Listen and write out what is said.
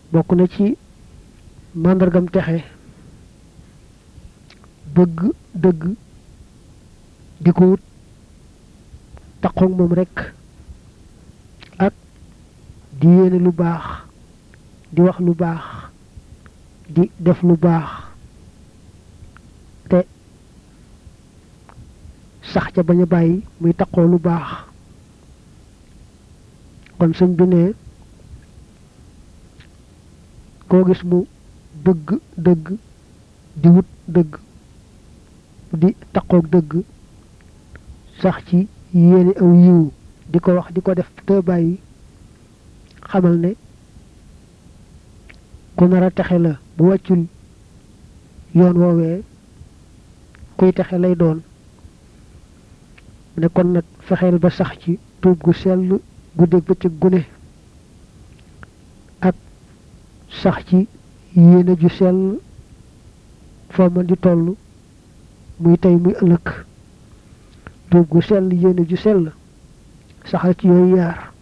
bokk na ci màndargam texe bëgg dëgg di ko wut taqoog moom rekk ak di yéene lu baax di wax lu baax di def lu baax te sax ca bañ a bàyyi muy taqoo lu baax kon sëñ bi ne koo gis mu bëgg dëgg di wut dëgg di taqoog dëgg sax ci yéene aw yiw di ko wax di ko def te bàyyi xamal ne ku nar a texe la bu wàccul yoon woowee kuy texe lay doon ne kon nag fexeel ba sax ci tuub gu sell guddeeg bëccëg gune ak sax ci yéene ju sell foo mën di toll muy tey muy ëllëg tuub gu sell yéene ju sell saxal ci yooyu yaar